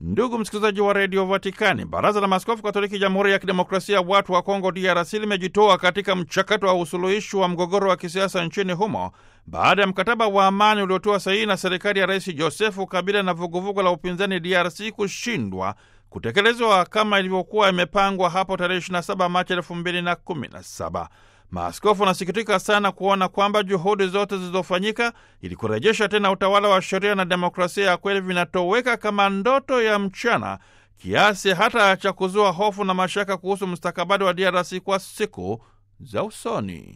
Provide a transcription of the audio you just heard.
Ndugu msikilizaji wa redio Vatikani, baraza la maaskofu katoliki jamhuri ya kidemokrasia ya watu wa Kongo DRC limejitoa katika mchakato wa usuluhishi wa mgogoro wa kisiasa nchini humo baada ya mkataba wa amani uliotoa sahihi na serikali ya Rais Josefu Kabila na vuguvugu la upinzani DRC kushindwa kutekelezwa kama ilivyokuwa imepangwa hapo tarehe 27 Machi 2017. Maaskofu wanasikitika sana kuona kwamba juhudi zote zilizofanyika ili kurejesha tena utawala wa sheria na demokrasia ya kweli vinatoweka kama ndoto ya mchana, kiasi hata cha kuzua hofu na mashaka kuhusu mustakabali wa DRC kwa siku za usoni.